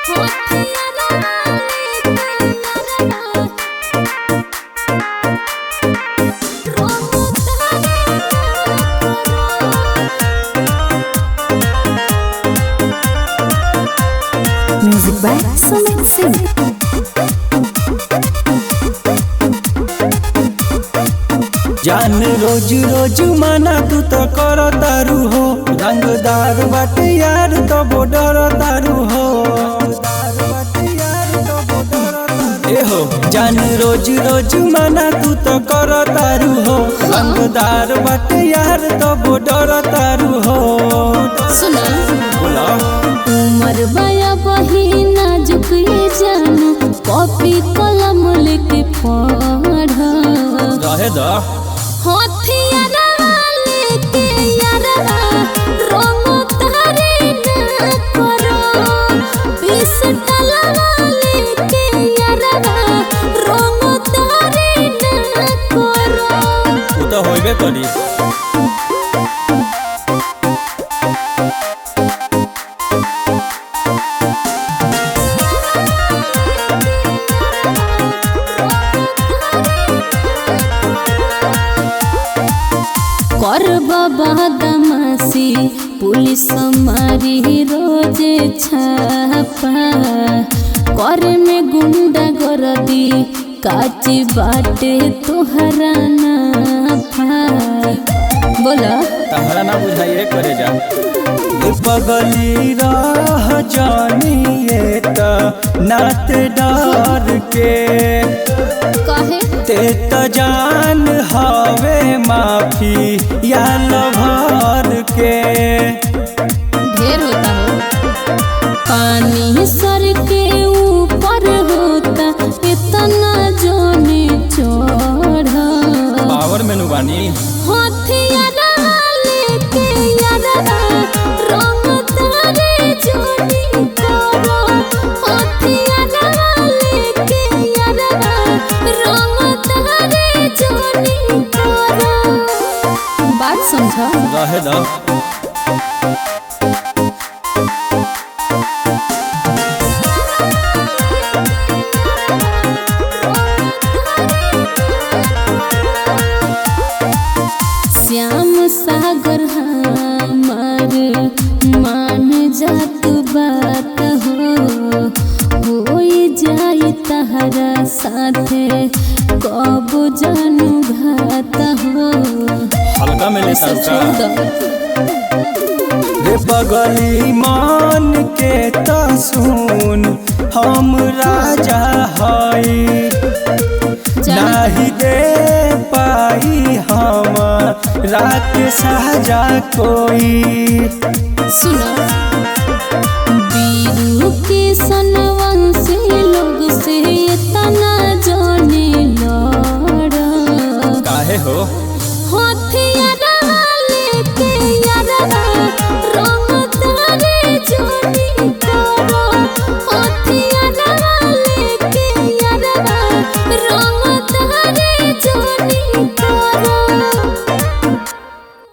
Music by Sumit Singh. जान रोज रोज माना तू तो कर तारू हो रंगदार बाटे यार तो बॉर्डर तारू हो ए हो जान रोज रोज माना तू तो कर तारू हो रंगदार बाटे यार तो बॉर्डर तारू हो सुना बोला उमर बया बही नाजुक ये जाना कॉपी कलम लेके पढ़ रहे दा हथियारा लेके यारा रंग तारे ना करो पिस्टल लेके यारा रंग तारे ना करो तू तो होइबे करी कर बाबा दमासी पुलिस मारी रोज छापा कर में गुंडा गरदी काची बाटे तोहरा नाफा बोला तहरा ना बुझाइए करे जा ये पगली राह जानिए त नात डार के कहे ते त जान हवे माफी या लभार के ढेर होता हो पानी सर के ऊपर होता इतना जोने चढ़ा पावर मेनू बानी हथियारा लेके यारा रंग तारे जोड़ी करो हथियारा लेके यारा रंग तारे जोड़ी करो बात समझा रहे दा श्याम सागर हमार मान जात बात हो होई जाई तहरा साथे कब जानू घात हो हल्का में ले सब सबका छोड़ दो रे पगली मान के त सुन हम राजा हई नाही दे पाई हम रात साजा कोई सुनो बीरू के सनवंशी लोग से तना जाने